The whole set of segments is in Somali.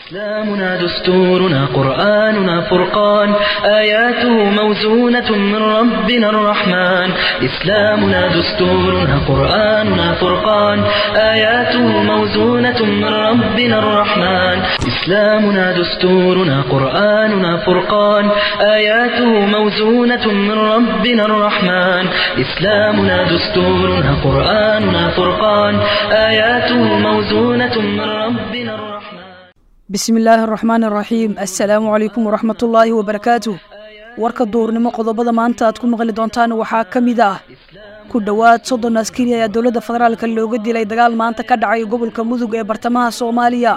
إسلامنا دستورنا قرآننا فرقان آياته موزونة من ربنا الرحمن إسلامنا دستورنا قرآننا فرقان آياته موزونة من ربنا الرحمن إسلامنا دستورنا قرآننا فرقان آياته موزونة من ربنا الرحمن إسلامنا دستورنا قرآننا فرقان آياته موزونة من ربنا الرحمن bismi illaahi araxmaan araxiim assalaamu calaykum waraxmatullaahi wabarakaatuh warka duurnimo qodobada maanta aad ku maqli doontaan waxaa ka mid ah ku dhowaad soddon askari ayaa dowladda federaalka looga dilay dagaal maanta ka dhacay gobolka mudug ee bartamaha soomaaliya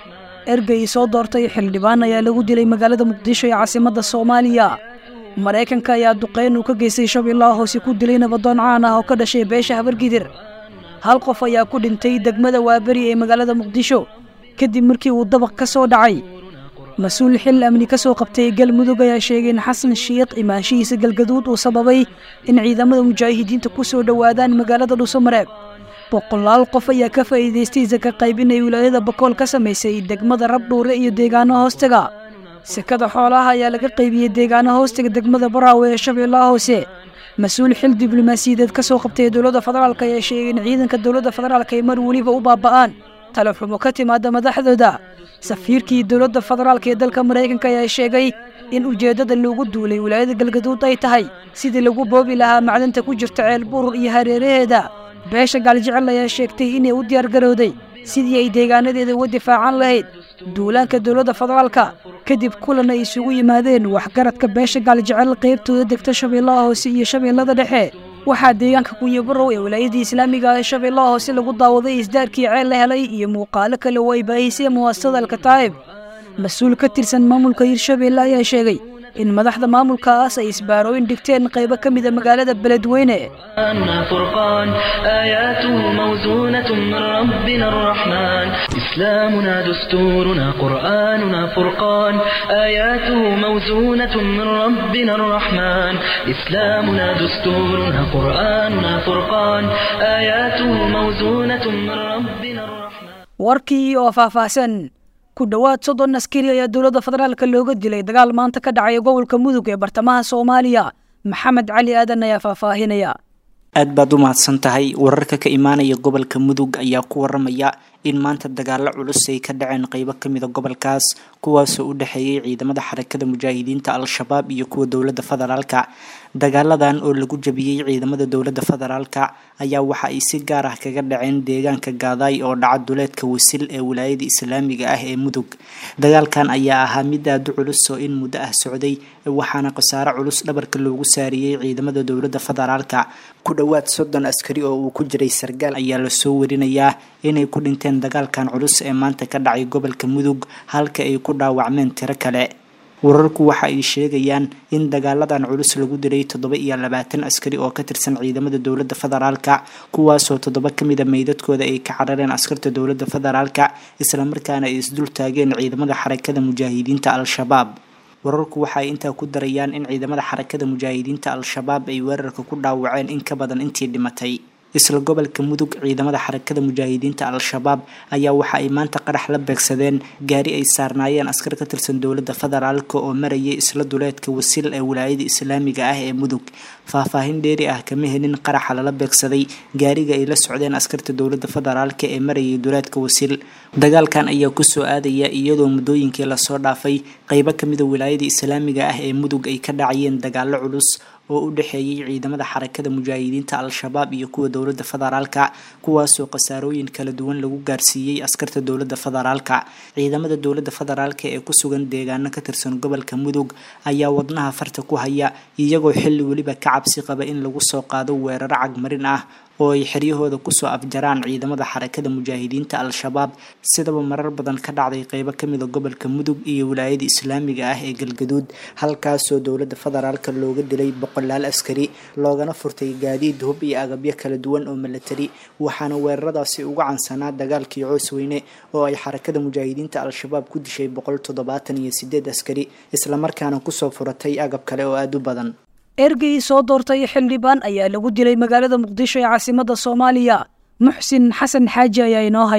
ergey soo doortay xildhibaan ayaa lagu dilay magaalada muqdisho ee caasimadda soomaaliya maraykanka ayaa duqeyn uu ka geystay shabeellaha hoose ku dilay nabadoon caan ah oo ka dhashay beesha habargidir hal qof ayaa ku dhintay degmada waaberi ee magaalada muqdisho kadib markii uu dabaq ka soo dhacay mas-uul xil amni ka soo qabtay galmudug ayaa sheegay in xasan shiikh imaanshihiisa galgaduud uu sababay in ciidamada mujaahidiinta ku soo dhowaadaan magaalada dhuusamareeb boqolaal qof ayaa ka faa'iidaystay saka qaybin ay wilaayada bakool ka samaysay degmada rabdhuure iyo deegaano hoostaga sekada xoolaha ayaa laga qaybiyey deegaano hoostaga degmada baraawe ee shabeellaha hoose mas-uul xil diblomaasiyadeed ka soo qabtay dowladda federaalk ayaa sheegay in ciidanka dowladda federaalk ay mar weliba u baaba'aan talaxumo ka timaada madaxdooda safiirkii dowladda federaalk ee dalka maraykanka ayaa sheegay in ujeeddada loogu duulay wilaayada galgaduud ay tahay sidii lagu boobi lahaa macdanta ku jirta ceel burur iyo hareeraheeda beesha gaaljecel ayaa sheegtay inay u diyaargarowday sidii ay deegaanadeeda uga difaacan lahayd duulaanka dowladda federaalka kadib kulan ay isugu yimaadeen waxgaradka beesha gaaljecel qaybtooda degta shabeellaha hoose iyo shabeellada dhexe waxaa deegaanka kunyabarow ee wilaayadii islaamiga ee shabeellaha hoose lagu daawaday isdaarkii ceel la helay iyo muuqaalo kale oo ay baahisay muwaasasada alkataa'ib mas-uul ka tirsan maamulka hirshabeelle ayaa sheegay in madaxda maamulkaas ay isbaarooyin dhigteen qaybo ka mida magaalada beledweyne فرقان آياته موزونة من ربنا الرحمن إسلامنا دستورنا قرآننا فرقان آياته موزونة من ربنا الرحمن إسلامنا دستورنا قرآننا فرقان آياته موزونة من ربنا الرحمن warkii oo faahfaahsan ku dhowaad soddon askari ayaa dowladda federaalka looga dilay dagaal maanta ka dhacay gobolka mudug ee bartamaha soomaaliya maxamed cali aadan ayaa faahfaahinaya aad baad u mahadsan tahay wararka ka imaanaya gobolka mudug ayaa ku waramaya in maanta dagaalo culus ay ka dhaceen qeybo kamida gobolkaas kuwaasoo u dhexeeyay ciidamada xarakada mujaahidiinta al-shabaab iyo kuwa dowladda federaalka dagaaladan oo lagu jabiyey ciidamada dowladda federaalka ayaa waxa ay si gaar ah kaga dhaceen deegaanka gaadaay oo dhaca duleedka wasil ee wilaayada islaamiga ah ee mudug dagaalkan ayaa ahaa mid aada u culus oo in muddo ah socday waxaana khasaare culus dhabarka loogu saariyey ciidamada dowladda federaalka ku dhowaad soddon askari oo uu ku jiray sargaal ayaa lasoo warinayaa inay ku dhinteen dagaalkan culus ee maanta ka dhacay gobolka mudug halka ay ku dhaawacmeen tiro kale wararku waxa ay sheegayaan in dagaaladan culus lagu dilay toddoba iyo labaatan askari oo ka tirsan ciidamada dowladda federaalka kuwaasoo toddoba ka mida meydadkooda ay ka carareen askarta dowladda federaalka islamarkaana ay isdul taageen ciidamada xarakada mujaahidiinta al-shabaab wararku waxa ay intaa ku darayaan in ciidamada xarakada mujaahidiinta al-shabaab ay weerarka ku dhaawaceen in ka badan intii dhimatay isla gobolka mudug ciidamada xarakada mujaahidiinta al-shabaab ayaa waxa ay maanta qarax la beegsadeen gaari ay saarnaayeen askar ka tirsan dowladda federaalk oo marayay isla duleedka wasil ee wilaayada islaamiga ah ee mudug faahfaahin dheeri ah kama helin qaraxa lala beegsaday gaariga ay la socdeen askarta dowladda federaalk ee marayay duleedka wasil dagaalkan ayaa kusoo aadaya iyadoo muddooyinkii lasoo dhaafay qeybo kamida wilaayada islaamiga ah ee mudug ay ka dhacayeen dagaalo culus oo u dhexeeyay ciidamada xarakada mujaahidiinta al-shabaab iyo kuwa dowladda federaalka kuwaasoo khasaarooyin kala duwan lagu gaarsiiyey askarta dowladda federaalka ciidamada dowladda federaalka ee ku sugan deegaano ka tirsan gobolka mudug ayaa wadnaha farta ku haya iyagoo xilli weliba ka cabsi qaba in lagu soo qaado weeraro cagmarin ah oo ay xeryahooda kusoo afjaraan ciidamada xarakada mujaahidiinta al-shabaab sidaba marar badan ka dhacday qeybo kamida gobolka mudug iyo wilaayada islaamiga ah ee galgaduud halkaasoo dowladda federaalka looga dilay boqolaal askari loogana furtay gaadiid hub iyo agabyo kala duwan oo milatari waxaana weeraradaasi uga cansanaa dagaalkii coosweyne oo ay xarakada mujaahidiinta al-shabaab ku dishay boqol toddobaatan iyo sideed askari islamarkaana kusoo furatay agab kale oo aada u badan ergey soo doortay xildhibaan ayaa lagu dilay magaalada muqdisho ee caasimadda soomaaliya muxsin xasan xaaji ayaa inoo haya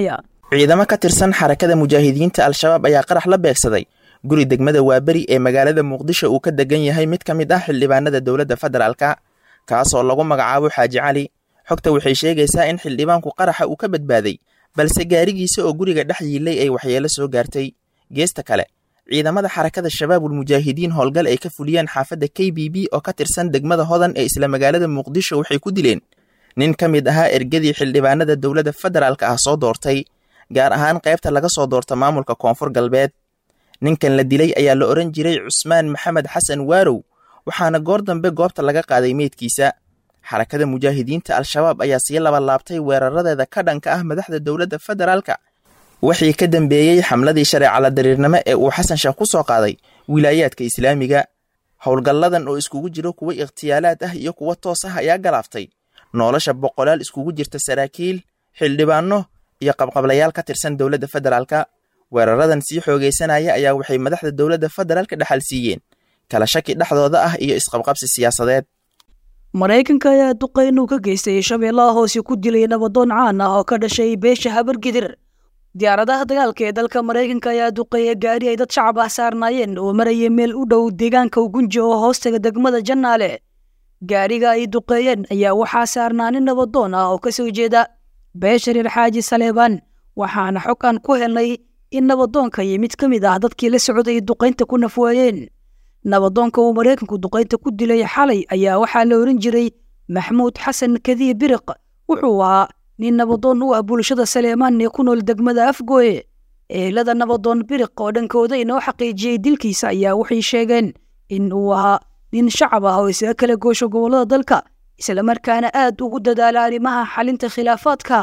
ciidamo ka tirsan xarakada mujaahidiinta al-shabaab ayaa qarax la beegsaday guri degmada waaberi ee magaalada muqdisho uu ka degan yahay mid ka mid ah xildhibaanada dowladda federaalka kaasoo lagu magacaabo xaaji cali xogta waxay sheegaysaa in xildhibaanku qaraxa uu ka badbaaday balse gaarigiisa oo guriga dhex yiilay ay waxyeelo soo gaartay geesta kale ciidamada xarakada shabaabul mujaahidiin howlgal ay ka fuliyeen xaafadda k b b oo ka tirsan degmada hodan ee isla magaalada muqdisho waxay ku dileen nin ka mid ahaa ergadii xildhibaanada dowladda federaalka ah soo doortay gaar ahaan qaybta laga soo doorta maamulka koonfur galbeed ninkan la dilay ayaa la odhan jiray cusmaan maxamed xasan waarow waxaana goor dambe goobta laga qaaday meydkiisa xarakada mujaahidiinta al-shabaab ayaa sii labalaabtay weeraradeeda ka dhanka ah madaxda dowladda federaalka wixii ka dambeeyey xamladii shareecala dariirnimo ee uu xasan sheekh ku soo qaaday wilaayaadka islaamiga howlgalladan oo iskugu jiro kuwo ikhtiyaalaad ah iyo kuwo toos ah ayaa galaaftay nolosha boqolaal iskugu jirta saraakiil xildhibaano iyo qabqablayaal ka tirsan dowladda federaalka weeraradan sii xoogaysanaya ayaa waxay madaxda dowladda federaalka dhexal siiyeen kala shaki dhexdooda ah iyo isqabqabsi siyaasadeed maraykanka ayaa duqeyn uu ka geystay shabeellaha hoose ku dilay nabadoon caan ah oo ka dhashay beesha habargidir diyaaradaha dagaalka ee dalka maraykanka ayaa duqeeya gaari ay dad shacab ah saarnaayeen oo marayay meel u dhow deegaanka ugunji oo hoostaga degmada jannaale gaariga ay duqeeyeen ayaa waxaa saarnaa nin nabadoon ah oo ka soo jeeda beesha reer xaaji saleebaan waxaana xog aan ku helnay in nabadoonka iyo mid ka mid ah dadkii la socday duqaynta ku nafwaayeen nabadoonka uu maraykanku duqaynta ku dilay xalay ayaa waxaa la ohan jiray maxmuud xasan kadiib biriq wuxuu ahaa nin nabadoon u ah bulshada saleemaan ee ku nool degmada afgooye eelada nabadoon biriq oo dhankooda inoo xaqiijiyey dilkiisa ayaa waxay sheegeen in uu ahaa nin shacab ah oo isaga kala goosho gobollada dalka islamarkaana aad ugu dadaala arrimaha xalinta khilaafaadka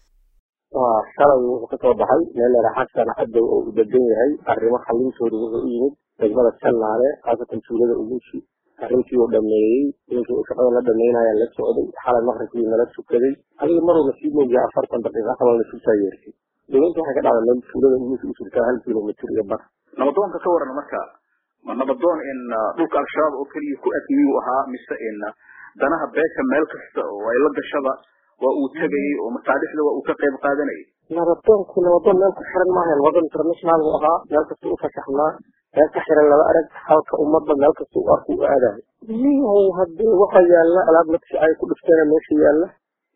waa shalay wuxuu ka soo baxay meel leera xasan cadow oo u degan yahay arrimo xalintooda wuxuu u yimid degmada jannaale khaasatan tuulada ugushi arrintii uu dhameeyey ninkii uu shaqada la dhameynaya la socday xalay maqribkii nala tukaday adiga maruu nasiib mooyaa afartan daqiiqa qamal nasiibtaa yeertay deegaanka waxay ka dhacday meel tuulada ugushi u jirtaa hal kilomitr iyo bar nabadoonka ka waran marka ma nabadoon in dhulka al-shabaab oo keliya ku admiyuu ahaa mise in danaha beesha meel kasta oo ay la gashaba waa uu tegayey oo masaalixda waa uu ka qayb qaadanayay nabadoonku nabadoon meel ku xiran maahayn wadan international buu ahaa meel kasta u fasaxnaa meel ka xiran laba arag halka ummadda meel kasta u arku u aadayo nihow haddii waxa yaalla alaab nafsi ay ku dhifteena meesha yaalla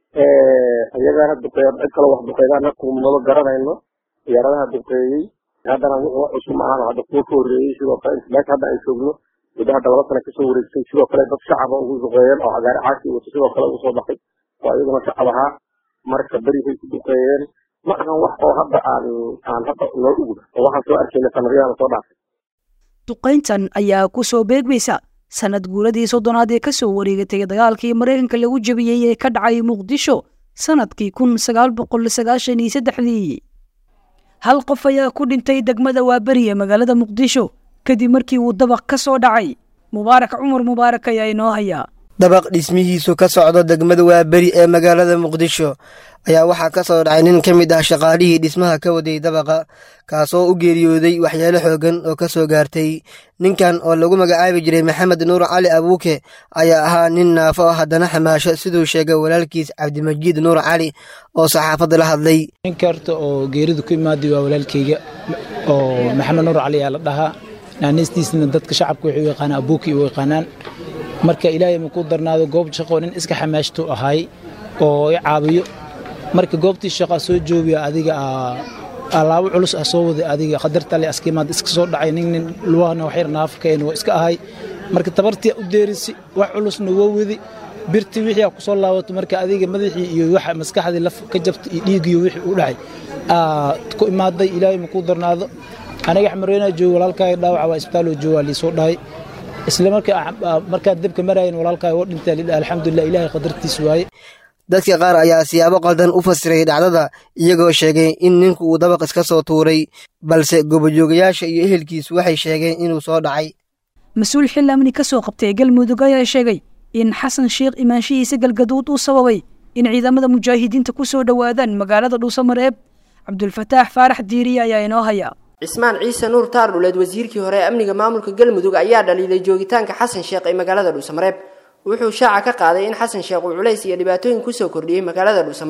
iyagaana duqeeya cid kale wax duqeydaan kumaba garanayno diyaaradaha duqeeyey haddana wuxuu wax cusub maahan hadda kuwa ka horreeyey sidoo kale meesha hadda ay joogno muddo hadda laba sana kasoo wareegtay sidoo kale dad shacaba ugu duqeeyeen oo cagaari caasi wato sidoo kale ugu soo baxay oo iyaguna shacab ahaa marka berigay ku duqeeyeen ma ahan wax oo hadda aan aan hadda noo ugda oo waxaan soo arkayna sanadyadan soo dhaafay duqayntan ayaa ku soo beegmaysa sanad guuradii soddonaad ee ka soo wareegatay dagaalkii maraykanka lagu jebiyey ee ka dhacay muqdisho sanadkii kun sagaal boqol sagaashan iyo saddexdii hal qof ayaa ku dhintay degmada waaberi ee magaalada muqdisho kadib markii uu dabaq ka soo dhacay mubaarak cumar mubaarak ayaa inoo hayaa dabaq dhismihiisu ka socdo degmada waaberi ee magaalada muqdisho ayaa waxaa ka soo dhacay nin ka mid ah shaqaalihii dhismaha ka waday dabaqa kaasoo u geeriyooday waxyaalo xoogan oo ka soo gaartay ninkan oo lagu magacaabi jiray maxamed nuur cali abuuke ayaa ahaa nin naafo oo haddana xamaasho siduu sheegay walaalkiis cabdimajiid nuur cali oo saxaafadda la hadlay ninka horta oo geeridu ku imaaday waa walaalkayga oo maxamed nuur cali ayaa la dhahaa naaneystiisna dadka shacabka waxay u yaqaanaan abuuki u yaqaanaan marka ilaahay makuu darnaado goob shaqoo nin iska xamaashtuu ahaay oo i caabiyo marka goobtii shaqaa soo joogiya adiga alaabo culus ah soo waday adiga qadartale askiimaad iska soo dhacay nin nin luwahna waxyar naafakayn waa iska ahay marka tabartii u deerisi wax culusna waa wadi birtii wixii aa ku soo laabato marka adiga madaxii iyo waxa maskaxdii laf ka jabtay iyo dhiigiyo wixii u dhacay ku imaaday ilaahay makuu darnaado aniga xamareynaa jooga walaalkaaga dhaawaca waa isbitaaloo joogaa liisoo dhahay isla markaad dabka marayan walaalkaa oo dhintaa lidha alxamdulilah ilaahay qadartiis waaye dadka qaar ayaa siyaabo qaldan u fasiray dhacdada iyagoo sheegay in ninku uu dabaq iska soo tuuray balse gobojoogayaasha iyo ehelkiisu waxay sheegeen inuu soo dhacay mas-uul xil amni ka soo qabtay galmudug ayaa sheegay in xasan sheekh imaanshihiisa galgaduud uu sababay in ciidamada mujaahidiinta ku soo dhowaadaan magaalada dhuusamareeb cabdulfataax faarax diiriye ayaa inoo haya cismaan ciise nuur taardhuleed wasiirkii hore ee amniga maamulka galmudug ayaa dhaliilay joogitaanka xasan sheekh ee magaalada dhuusamareeb wuxuu shaaca ka qaaday in xasan sheekh uu culays iyo dhibaatooyin kusoo kordhiyey magaalada dhuusamareeb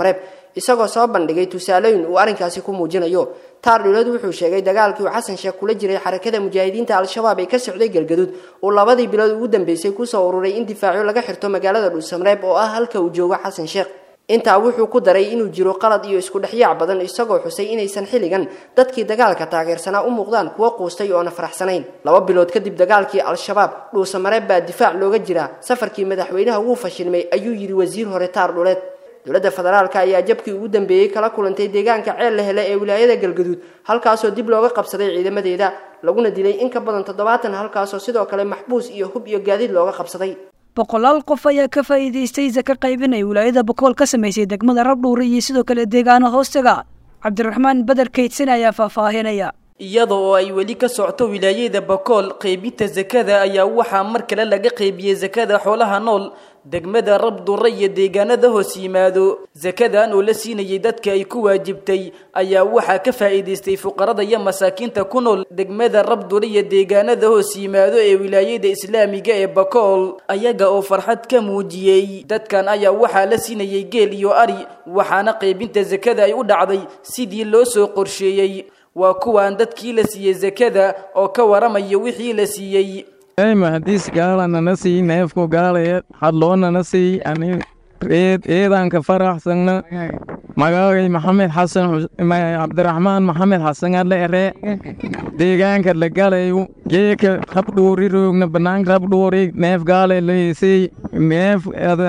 isagoo soo bandhigay tusaalooyin uu arrinkaasi ku muujinayo taar dhuleed wuxuu sheegay dagaalkii uu xasan sheekh kula jiray xarakada mujaahidiinta al-shabaab ee ka socday galgaduud uu labadii bilood ugu dambeysay kusoo ururay in difaacyo laga xirto magaalada dhuusamreeb oo ah halka uu joogo xasan sheekh intaa wuxuu ku daray inuu jiro qalad iyo isku dhexyaac badan isagoo xusay inaysan xilligan dadkii dagaalka taageersanaa u muuqdaan kuwo quustay oona faraxsanayn laba bilood kadib dagaalkii al-shabaab dhuusamareeb baa difaac looga jiraa safarkii madaxweynaha wuu fashilmay ayuu yidhi wasiir hore taar dhuleed dowladda federaalka ayaa jabkii ugu dambeeyey kala kulantay deegaanka ceel la hele ee wilaayada galgaduud halkaasoo dib looga qabsaday ciidamadeeda laguna dilay in ka badan toddobaatan halkaasoo sidoo kale maxbuus iyo hub iyo gaadiid looga qabsaday boqolaal qof ayaa ka faa'iidaystay saka qaybinay wilaayada bokool ka samaysay degmada rabdhuure iyo sidoo kale deegaano hoostaga cabdiraxmaan badar kaydsan ayaa faahfaahinaya iyada oo ay weli ka socto wilaayada bakool qaybinta sakada ayaa waxaa mar kale laga qaybiyey sakada xoolaha nool degmada rabdure iyo deegaanada hoos yimaado sakadan oo la siinayay dadka ay ku waajibtay ayaa waxaa ka faa'iidaystay fuqarada iyo masaakiinta ku nool degmada rabdure iyo deegaanada hoos yimaado ee wilaayada islaamiga ee bakool ayaga oo farxad ka muujiyey dadkan ayaa waxaa la siinayay geel iyo ari waxaana qaybinta sakada ay u dhacday sidii loo soo qorsheeyey waa kuwaan dadkii la siiyey sakada oo ka waramaya wixii la siiyey mahadiis gaalanana sii neefku gaalaya hadloonana sii ani eed eedaanka faraxsana magaagay maxamed xasan cabdiraxmaan maxamed xasan adle ere deegaanka la galayu geeka rabdhuuri roogna banaanka rabdhuuri neef gaale liisii neef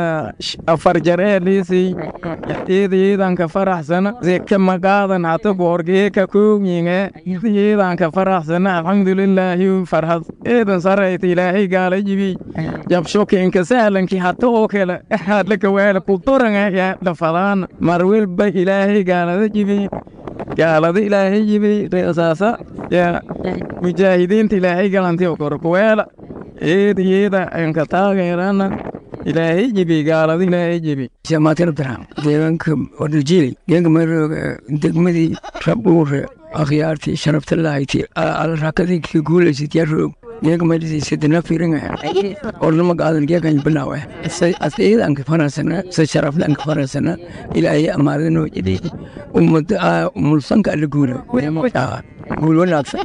afar jaree liisii eed eedaanka faraxsana seka magaadan hata goor geeka koogyinge eedaanka faraxsana alxamdulilaahi farhad eedan sarayta ilaahay gaala jibi jabshokinka sahlanki hata oo kale hadlaka waala kutoranga yaa dhafadaan marwelba ilaahay gaalada jibi gaalada ilaahay jibi reesaasa yaa mujaahidiinta ilaahay galanti korkuweela eeda yeeda anka taageerana ilaahay jibi gaalada ilaahay jibi shamaatin abdiraxmaan deegaanka wadajili deegaanka marooga degmadii rabdhuure akhyaartii sharafta lahayti alrakadii ka guulaysad yaa roog geega maydhisi sidina firinga ornama gaadan geegan bilaawe asaidanka farasana sa sharaflanka farasana ilaahay amaadano jidi ummada mulsanka alla guula guul wanaagsan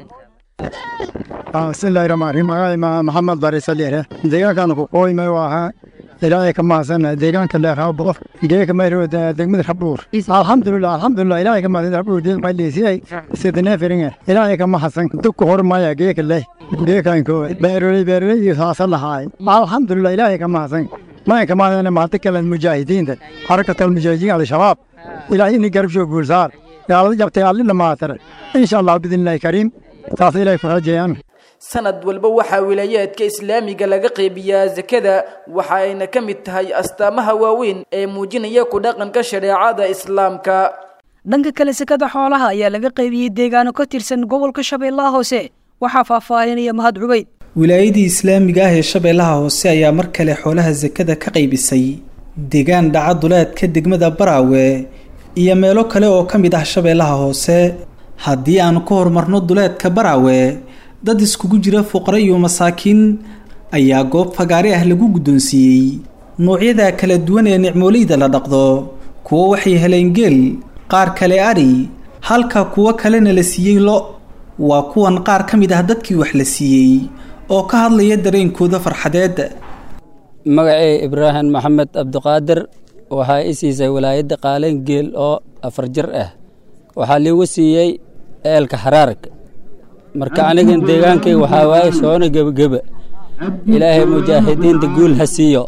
bismillahi rahmaan rahiim magaca maxamed barisaliere deegaankan ku qooymay ahaa ilaahay ka mahadsanna deegaanka leerhaa boqor geeka mayro degmada rabdhuur alxamdulilah alxamdulilah ilaahay ka mahadsan rabdhuur deel mayleesiyay sidina firinga ilaahay ka mahadsan dubka hor maya geeka leh geekanko beeroley beeroley iyo saasa lahaay alxamdulilah ilaahay ka mahadsan mayanka mahadana maanta kale mujaahidiinta xarakata almujaahidiin al-shabaab ilaahay ini garab soo guulsaar gaalada jabtay alli dhamaatare insha allah biidnillahi kariim taas ilaahay farajayaan sanad walba waxaa wilaayaadka islaamiga laga qeybiyaa sakada waxa ayna ka mid tahay astaamaha waaweyn ee muujinaya ku dhaqanka shareecada islaamka dhanka kale sakada xoolaha ayaa laga qaybiyey deegaano ka tirsan gobolka shabeellaha hoose waxaa faahfaahinaya mahad cubeyd wilaayadii islaamiga ah ee shabeellaha hoose ayaa mar kale xoolaha sakada ka qaybisay deegaan dhaca duleedka degmada baraawe iyo meelo kale oo ka mid ah shabeellaha hoose haddii aan ku horumarno duleedka baraawe dad iskugu jira fuqare iyo masaakiin ayaa goob fagaare ah lagu guddoonsiiyey noocyada kala duwan ee nicmooleyda la dhaqdo kuwo waxay heleen geel qaar kale adhi halka kuwo kalena la siiyey lo waa kuwan qaar ka mid ah dadkii wax la siiyey oo ka hadlaya dareenkooda farxadeed magacey ibraahim maxamed cabdiqaadir waxaa i siisay walaayadda qaaleen geel oo afar jir ah waxaa liigu siiyey eelka xaraarka marka anigan deegaankayga waxaa waaye soona gebageba ilaahay mujaahidiinta guul ha siiyo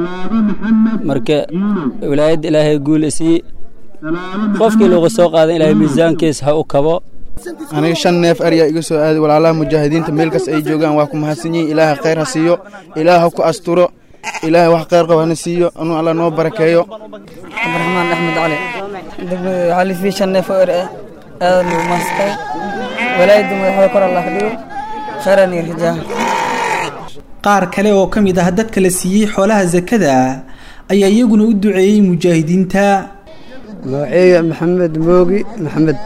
marka wilaayadda ilaahay guul isii qofkii lagu soo qaadan ilaahay miisaankiisa ha u kabo aniga shan neef aryaa iga soo aaday walaalaha mujaahidiinta meelkas ay joogaan waa ku mahadsan yihin ilaaha khayr ha siiyo ilaah ha ku asturo ilaahay wax khayr qaba hana siiyo anuu alla noo barakeeyo cabdiraxmaan axmed cali degmada waxaa lisii shan neef oo er ah aad lagu maastay walaayadda madaxda kor allah dhigo khayran iyo rajaa qaar kale oo ka mid ah dadka la siiyey xoolaha sakada ayaa iyaguna u duceeyey mujaahidiinta magaceeya maxamed moogi maxamed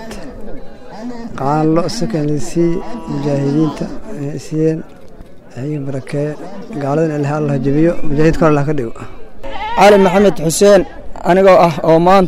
qaalo sakanlisii mujaahidiinta siiyeen iga barakeeye gaaladan ilaha allah jabiyo mujaahidiinta kor allah ka dhigo cali maxamed xuseen anigoo ah oo maanta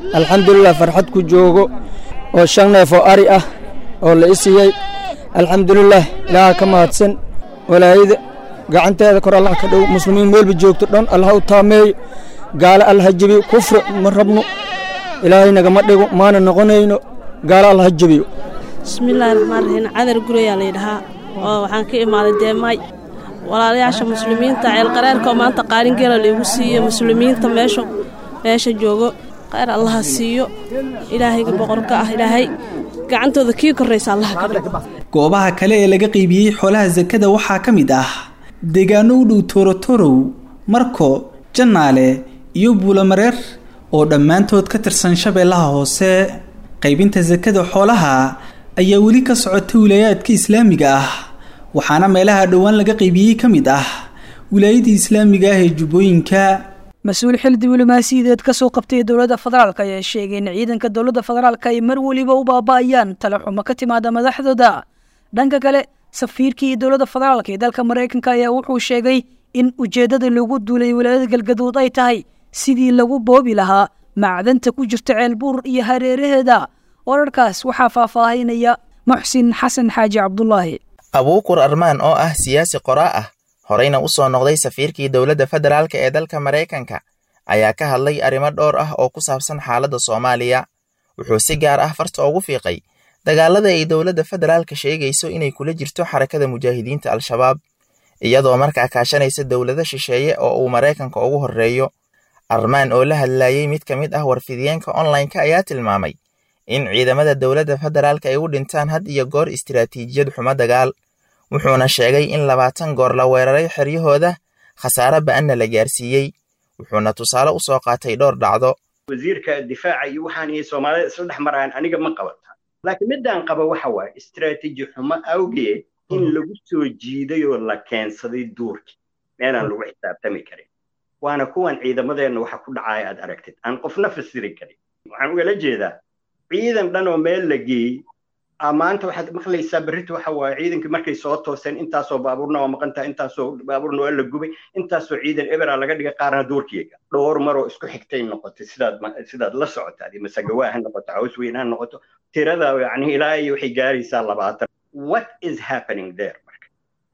alxamdulilah farxad ku joogo oo shan neef oo ari ah oo la isiiyey alxamdulilah ilaaha ka mahadsan walaayada gacanteeda kor allah ka dhow muslimiin meelba joogto dhan allah u taameeyo gaalo allah ha jebiyo kufri ma rabno ilaahay nagama dhigo maana noqonayno gaalo allah ha jebiyo bismillaahi raxmaan raxiim cadar gurayaa laydhahaa oo waxaan ka imaaday deemaay walaalayaasha muslimiinta ceelqareerka oo maanta qaalingeela laigu siiyo muslimiinta meesha meesha joogo khayr allaha siiyo ilaahayga boqorka ah ilaahay gacantooda kii korraysa allaha ka dhigo goobaha kale ee laga qiibiyey xoolaha sakada waxaa ka mid ah deegaano u dhow toorotorow marko jannaale iyo buulamareer oo dhammaantood ka tirsan shabeellaha hoose qaybinta sakada xoolaha ayaa weli ka socota wilaayaadka islaamiga ah waxaana meelaha dhowaan laga qaybiyey ka mid ah wilaayadii islaamiga ah ee jubbooyinka mas-uul xil diblomaasiyadeed kasoo qabtay dowladda federaalk ayaa sheegay in ciidanka dowladda federaalk ay mar weliba u baaba'ayaan talaxumo ka timaada madaxdooda dhanka kale safiirkii dowladda federaalk ee dalka maraykanka ayaa wuxuu sheegay in ujeeddada lagu duulay wilaayada galgaduud ay tahay sidii lagu boobi lahaa macdanta ku jirta ceelbuur iyo hareeraheeda wararkaas waxaa faahfaahinaya muxsin xasan xaaji cabdulaahi abuukur armaan oo ah siyaasi qoraa ah horeyna u soo noqday safiirkii dowladda federaalk ee dalka maraykanka ayaa ka hadlay arrimo dhowr ah oo ku saabsan xaaladda soomaaliya wuxuu si gaar ah farta ugu fiiqay dagaalada ay dowladda federaalka sheegayso inay kula jirto xarakada mujaahidiinta al-shabaab iyadoo markaa kaashanaysa dowlado shisheeye oo uu maraykanka ugu horreeyo armaan oo la hadlayey mid ka mid ah warfidiyeenka onlineka ayaa tilmaamay in ciidamada dowladda federaalka ay u dhintaan had iyo goor istiraatiijiyad xumo dagaal wuxuuna sheegay in labaatan goor la weeraray xeryahooda khasaare ba'anna la gaarsiiyey wuxuuna tusaale u soo qaatay dhowr dhacdo wasiirka difaaca iyo waxaan iyo soomaalida isla dhex maraan aniga ma qabata laakiin midaan qaba waxa waaye istiraatiiji xumo awgeed in lagu soo jiiday oo la keensaday duurkii meelaan lagu xisaabtami karin waana kuwan ciidamadeenna waxa ku dhacaya aad aragtid aan qofna fasiri karin waxaan ugala jeedaa ciidan dhan oo meel la geeyey maanta waxaad maqlaysaa berrita waxa waaye ciidankii markay soo tooseen intaasoo baabuurna waa maqantaha intaasoo baabuurna waa la gubay intaasoo ciidan ebera laga dhigay qaarna duurkiyaga dhowr maroo isku xigtay noqotay sidaad sidaad la socotaad masagawaa ha noqoto caws weyn ha noqoto tirada yani ilaa iyo waxay gaaraysaa labaatan what is happening there marka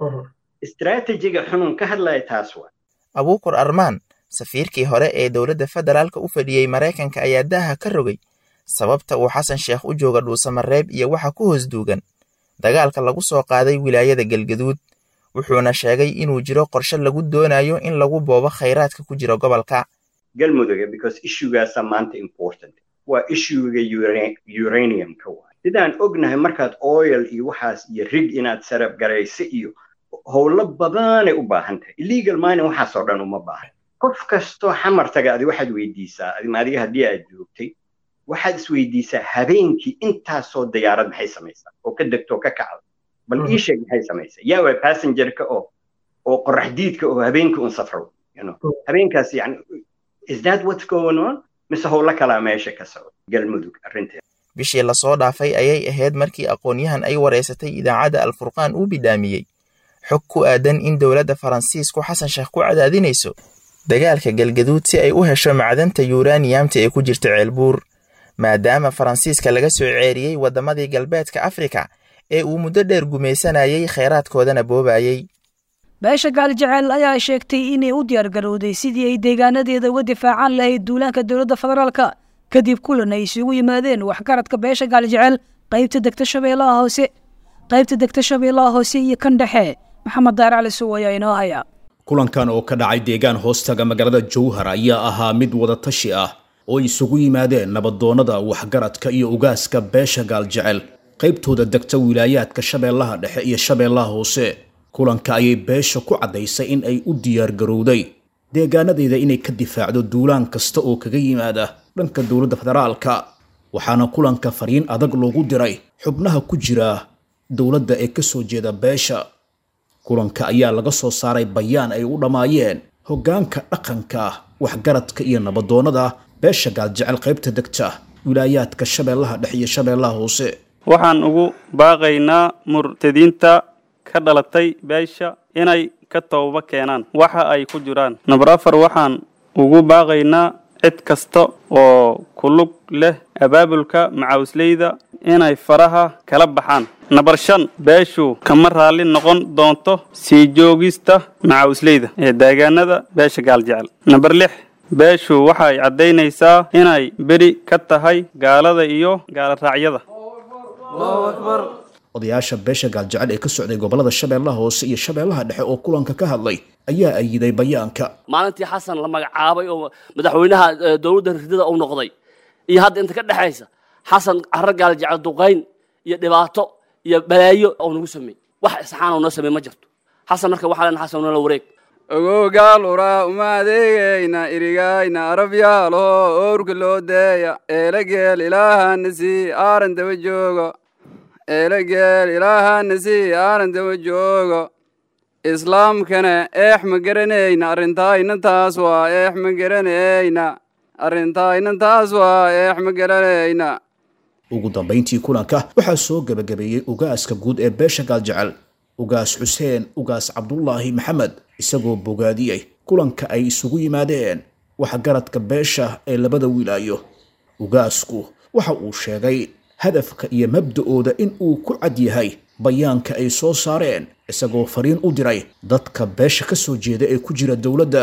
istiraatijiga xunun ka hadlaya taas waa abuukur armaan safiirkii hore ee dowladda federaalka u fadhiyey maraykanka ayaa daaha ka rogay sababta uu xasan sheekh u jooga dhuusamareeb iyo waxa ku hoos duugan dagaalka lagu soo qaaday wilaayada galgaduud wuxuuna sheegay inuu jiro qorshe lagu doonayo in lagu boobo khayraadka ku jira gobolka galmudug because issuegaasa maanta important waa issuega uraniumka waa sidaan ognahay markaad oil iyo waxaas iyo rig inaad sarab garayso iyo howlo badanay u baahan tahay illegal mining waxaasoo dhan uma baahan qof kastoo xamar taga adi waxaad weydiisaa adiga haddii aad joogtay waxaad isweydiisaa habeenkii intaasoo diyaarad maxay samaysaa oo ka degto oo ka kacda bal ii sheeg maxay samaysaa yaa waa passengerka oo oo qorax diidka oo habeenkii un safro habeenkaas yani is that what's going on mise howlo kalaa meesha ka socda galmudug arrinteeda bishii lasoo dhaafay ayay ahayd markii aqoon-yahan ay wareysatay idaacadda alfurqaan uu bidhaamiyey xog ku aadan in dowladda faransiisku xasan sheekh ku cadaadinayso dagaalka galgaduud si ay u hesho macdanta yuraniyamta ee ku jirta ceelbuur maadaama faransiiska laga soo ceeriyey waddamadii galbeedka afrika ee uu muddo dheer gumaysanayay khayraadkoodana boobayey beesha gaalijeceel ayaa sheegtay inay u diyaargarowday sidii ay deegaanadeeda uga difaacaan lahayd duulaanka dowladda federaalka kadib kulan ay isugu yimaadeen waxgaradka beesha gaalijeceel qaybta degta shabeellaha hoose qaybta degta shabeellaha hoose iyo kan dhexe maxamed daar cali suw ayaa inoo haya kulankan oo ka dhacay deegaan hoostaga magaalada jowhar ayaa ahaa mid wadatashi ah oo isugu yimaadeen nabadoonnada waxgaradka iyo ugaaska beesha gaaljecel qaybtooda degta wilaayaadka shabeellaha dhexe iyo shabeellaha hoose kulanka ayay beesha ku caddaysay in ay u diyaargarowday deegaanadeeda inay ka difaacdo duulaan kasta oo kaga yimaada dhanka dowladda federaalka waxaana kulanka fariin adag loogu diray xubnaha ku jira dowladda ee ka soo jeeda beesha kulanka ayaa laga soo saaray bayaan ay u dhammaayeen hoggaanka dhaqanka waxgaradka iyo nabadoonnada beesha gaaljecel qaybta degta wilaayaadka shabeellaha dhexe iyo shabeellaha hoose waxaan ugu baaqaynaa murtadiinta ka dhalatay beesha inay ka tooba keenaan waxa ay ku jiraan number afar waxaan ugu baaqaynaa cid kasta oo ku lug leh abaabulka macawisleyda inay faraha kala baxaan nabar shan beeshu kama raalli noqon doonto sii joogista macawisleyda ee deegaanada beesha gaaljecel nabar lix beeshu waxay caddaynaysaa inay beri ka tahay gaalada iyo gaaloraacyada odayaasha beesha gaaljecel ee ka socday gobolada shabeellaha hoose iyo shabeellaha dhexe oo kulanka ka hadlay ayaa ayiday bayaanka maalintii xasan la magacaabay oo madaxweynaha dowladda ridada uu noqday iyo hadda inta ka dhexaysa xasan carro gaaljecel duqayn iyo dhibaato iyo balaayo oo nagu sameey wax isxaan oo noo sameey ma jirto xasan marka waxaa len xasan nala wareeg ogogaal uraa uma adeegayna irigayna arabyaalo oorka loo deeya eelageel ilaahana sii aaran daba joogo eelageel ilaahana sii aaran daba joogo islaamkana eex ma garanayna arrintaayna taas waa eex ma garanayna arrintaayna taas waa eex ma garanayna ugu dambayntii kulanka waxaa soo gebagabeeyey ugaaska guud ee beesha gaaljecel ugaas xuseen ugaas cabdulaahi maxamed isagoo bogaadiyey kulanka ay isugu yimaadeen waxgaradka beesha ee labada wilaayo ugaasku waxa uu sheegay hadafka iyo mabda'ooda in uu ku cad yahay bayaanka ay soo saareen isagoo fariin u diray dadka beesha ka soo jeeda ee ku jira dowladda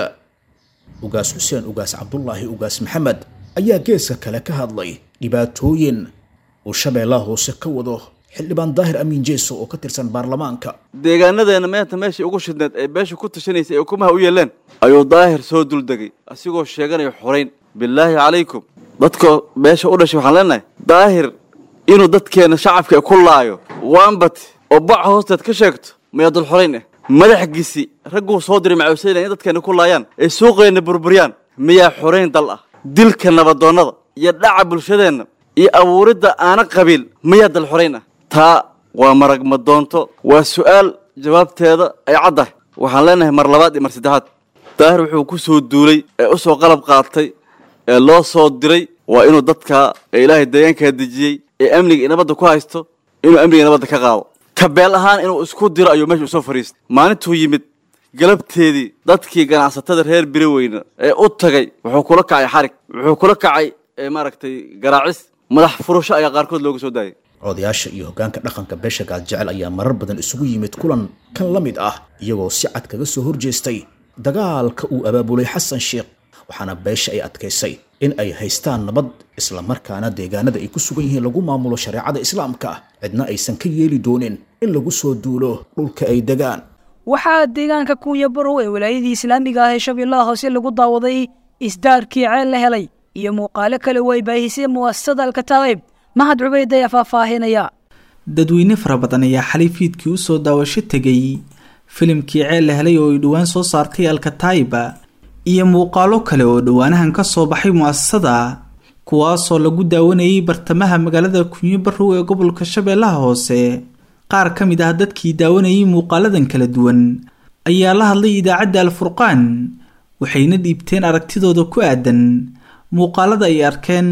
ugaas xuseen ugaas cabdulaahi ugaas maxamed ayaa geeska kale ka hadlay dhibaatooyin uu shabeellaha hoose ka wado xildhibaan daahir amiin jeeso oo ka tirsan baarlamaanka deegaanadeena meenta meeshai ugu shidneed ee beesha ku tashanaysay ee ukumaha u yeeleen ayuu daahir soo duldegay asigoo sheeganaya xorayn bilaahi calaykum dadka beesha u dhashay waxaan leenahay daahir inuu dadkeena shacabka ku laayo waanbat oo baca hoosteed ka sheegto miyaa dul xorayn ah madaxgiisi ragguu soo diray macawsayla in dadkeena ku laayaan ee suuqeenna burburyaan miyaa xorayn dal ah dilka nabadoonnada iyo dhaca bulshadeenna iyo abuuridda aana qabiil miyaa dal xorayn ah taa waa marag madoonto waa su'aal jawaabteeda ay caddahay waxaan leenahay mar labaad iyo mar saddexaad daahir wuxuu ku soo duulay ee u soo qalab qaatay ee loo soo diray waa inuu dadka ee ilaahay deegaankaa dejiyey ee amniga iyo nabadda ku haysto inuu amniga iyo nabadda ka qaado kabeel ahaan inuu isku diro ayuu meesha usoo fadhiistay maalintuu yimid galabteedii dadkii ganacsatada reer biroweyna ee u tagay wuxuu kula kacay xarig wuxuu kula kacay maaragtay garaacis madax furasho ayaa qaarkood looga soo daayay odayaasha iyo hoggaanka dhaqanka beesha gaaljecel ayaa marar badan isugu yimid kulan kan la mid ah iyagoo si cad kaga soo horjeestay dagaalka uu abaabulay xasan sheekh waxaana beesha ay adkaysay in ay haystaan nabad islamarkaana deegaanada ay ku sugan yihiin lagu maamulo shareecada islaamka cidna aysan ka yeeli doonin in lagu soo duulo dhulka ay degaan waxaa deegaanka kuunya barow ee walaayadii islaamiga ah ee shabeellaha hoose lagu daawaday isdaarkii ceel la helay iyo muuqaalo kale oo ay baahisay mu'asasada alkataa'ib mahad cubeyd ayaa faahfaahinaya dadweyne fara badan ayaa xalay fiidkii u soo daawasho tegay filimkii ceel la helay oo ay dhowaan soo saartay alkataa'iba iyo muuqaalo kale oo dhowaanahan ka soo baxay mu'asasada kuwaasoo lagu daawanayay bartamaha magaalada kunyo barow ee gobolka shabeellaha hoose qaar ka mid ah dadkii daawanayay muuqaaladan kala duwan ayaa la hadlay idaacadda alfurqaan waxayna dhiibteen aragtidooda ku aadan muuqaalada ay arkeen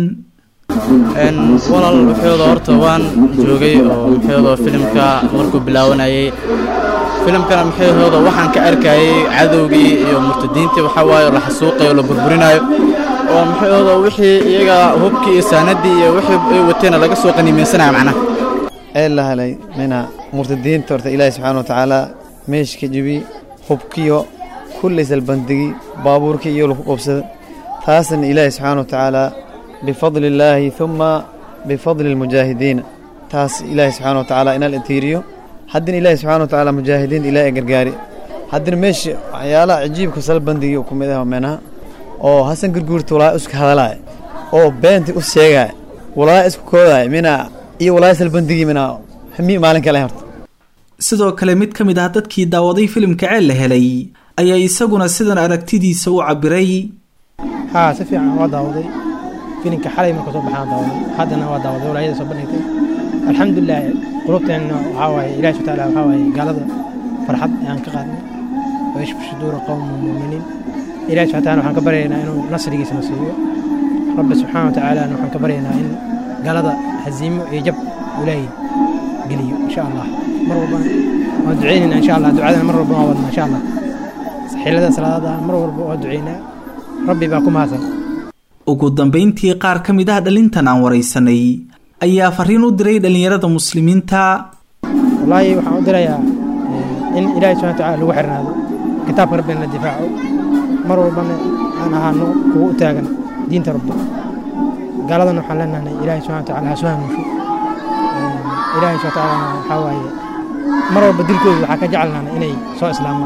walaal wuxuuda horta waan joogay oo muxuuda filimka markuu bilaawanayay filimkana muxuuda waxaan ka arkayay cadowgii iyo murtadiintii waxaa waaye la xasuuqayo oo la burburinayo oo muxuuda wixii iyaga hubkii iyo saanadii iyo wixii ay wateena laga soo qaniimaysanaya macnaha ceel la helay mina murtadiinta horta ilaahi subxaana wa tacaala meeshka jibi hubkiyo kulli salbandigi baabuurkii iyo lagu qabsada taasna ilaahi subxaana wa tacaala bifadli illaahi uma bifadli almujaahidiina taas ilaahi subxaana wa tacaala inal intiiriyo haddina ilaahi subxaana wa tacaala mujaahidiinta ilaahi gargaari haddina meesha waxyaalaha cajiibka salbandigi ku mid ah menaha oo hasan gurguurta walaa isku hadalaaya oo beenta u sheegaya walaa isku koodaya mina iyo walaa salbandigi mina hami maalin kale horta sidoo kale mid ka mid ah dadkii daawaday filimka ceel la helay ayaa isaguna sidan aragtidiisa u cabiray haa si fiican waa daawaday filimka xalay marka soo baxaan daawaday haddana waa daawaday walaayada soo bandhigtay alxamdulilah qulubteenna waxaa waaye ilahi subxana taala waxaa waaye gaalada farxad ayaan ka qaadnay wayashfu suduura qowma muminiin ilahi subxana taala waxaan ka baryaynaa inuu nasrigiisa na siiyo rabbi subxaana wa tacaala waxaan ka baryaynaa in gaalada haziimo iyo jab ilaahay geliyo insha allah mar walba waan duceynaynaa insha allah ducadana mar walba waan wadnaa insha allah xillada salaadada mar walba waan duceynaa rabbi baa ku mahadsan ugu dambayntii qaar ka mid ah dhalintan aan waraysanay ayaa fariin u diray dhallinyarada muslimiinta wallaahi waxaan u dirayaa in ilaahay subxana watacaala lagu xirnaado kitaabka rabbina la difaaco mar walbana aan ahaano kuwa u taagan diinta rabbi gaaladana waxaan leenahay ilaahay subxana watacaala ha soo hanuusho ilaahay subxana watacaala waxaa waaye mar walba dilkooda waxaa ka jecelnaana inay soo islaamaan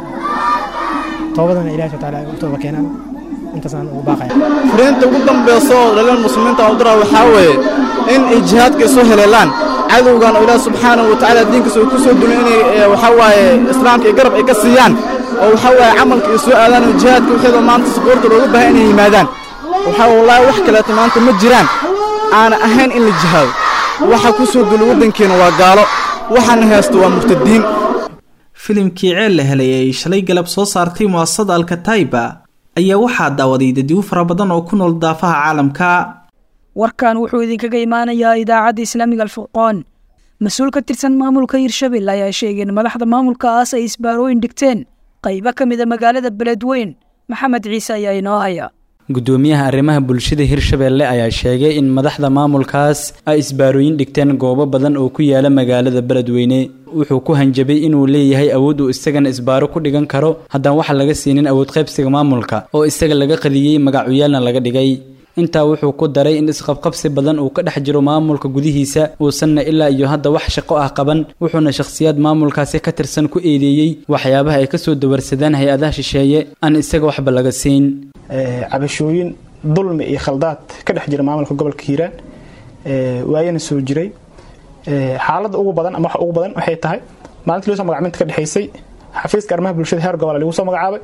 toobadana ilahay subxana watacaala ay u tooba keenaan intaasaan ugu baaqaya fariinta ugu dambeysa oo dhalin muslimiinta u dira waxaa weeye in ay jihaadka isu heleelaan cadowgan oo ilaah subxaanahu watacaala diinkiisa uu ku soo dulay inay waxaa waaye islaamka iyo garab ay ka siiyaan oo waxaa waaye camalka ay soo aadaan oo jihaadka wixeeda maanta suquurta looga baahay inay yimaadaan waxaa wallaahi wax kaleeto maanta ma jiraan aana ahayn in la jihaado waxa ku soo dulay waddankeena waa gaalo waxaana haysto waa murtadiin filimkii ceel la helay ay shalay galab soo saartay mu'asasada alkataiba ayaa waxaa daawaday dadyo fara badan oo ku nool daafaha caalamka warkan wuxuu idinkaga imaanayaa idaacadda islaamiga alfurqoon mas-uul ka tirsan maamulka hirshabelle ayaa sheegeen madaxda maamulkaas ay isbaarooyin dhigteen qaybo ka mid a magaalada beledweyn maxamed ciise ayaa inoo haya gudoomiyaha arrimaha bulshada hirshabelle ayaa sheegay in madaxda maamulkaas ay isbaarooyin dhigteen goobo badan oo ku yaala magaalada beledweyne wuxuu ku hanjabay inuu leeyahay awood uu isagana isbaaro ku dhigan karo haddaan waxa laga siinin awood qaybsiga maamulka oo isaga laga qadiyey magacuyaalna laga dhigay intaa wuxuu ku daray in isqabqabsi badan uu ka dhex jiro maamulka gudihiisa uusanna ilaa iyo hadda wax shaqo ah qaban wuxuuna shakhsiyaad maamulkaasi ka tirsan ku eedeeyey waxyaabaha ay kasoo dawarsadaan hay-adaha shisheeye aan isaga waxba laga siin cabashooyin dulmi iyo khaldaad ka dhex jira maamulka gobolka hiiraan waayana soo jiray xaaladda ugu badan ama waxa ugu badan waxay tahay maalintii loo soo magacminta ka dhexaysay xafiiska arrimaha bulshada heer gobol lagu soo magacaabay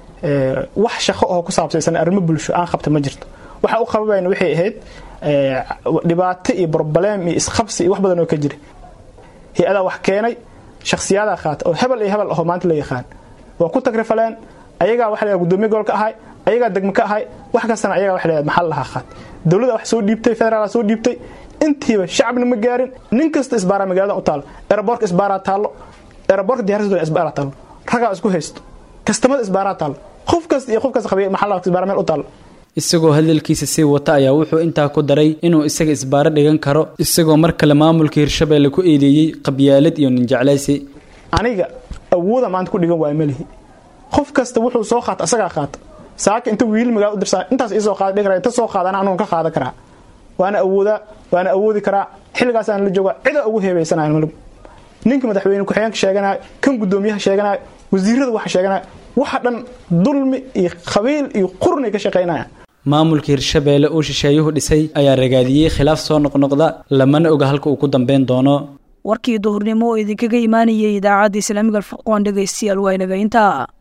wax shaqo oo ku saabsaysan arrimo bulsho aan qabta ma jirto waxa u qababayna waxay ahayd dhibaato iyo broblem iyo isqabsi iyo wax badan oo ka jira hay-adaa wax keenay shakhsiyaadaa qaata oo hebel iyo hebel ahoo maanta la yaqaan waa ku tagrifaleen ayagaa waxa la gudoomiye gobolka ahay ayagaa degme ka ahay wax kastana ayagaa waxa la maxal lahaa qaat dowladda wax soo dhiibtay federaal soo dhiibtay intiiba shacabna ma gaarin nin kasta isbaaraa magaalada u taalo eraboorka isbaaraa taallo eraboorka diyaarsadooda isbaaraa taallo ragaa isku haysto kastamada isbaaraa taallo qof kasta iyo qof kasta qabiya maxal isbaara meel u taallo isagoo hadalkiisa sii wata ayaa wuxuu intaa ku daray inuu isaga isbaaro dhigan karo isagoo mar kale maamulka hirshabelle ku eedeeyey qabyaalad iyo ninjeclaysi aniga awooda maanta ku dhigan waaya malihi qof kasta wuxuu soo qaata asagaa qaata saaka inta wiil magaala u dirsaa intaas iisoo qaada dhigi kara inta soo qaadana anugu ka qaadan karaa waana awoodaa waana awoodi karaa xilligaasaan la joogaa cida ugu heebaysanayo malug ninka madaxweyne ku-xigeenka sheeganayo kan gudoomiyaha sheeganayo wasiirada waxa sheeganayo waxa dhan dulmi iyo qabiil iyo qurnay ka shaqaynayaan maamulka hirshabelle uu shisheeyuhu dhisay ayaa ragaadiyey khilaaf soo noqnoqda lamana oga halka uu ku dambeyn doono warkii duhurnimo oo idinkaga imaanayay idaacadda islaamiga alfurqoon dhegaystayaal waa inaga intaa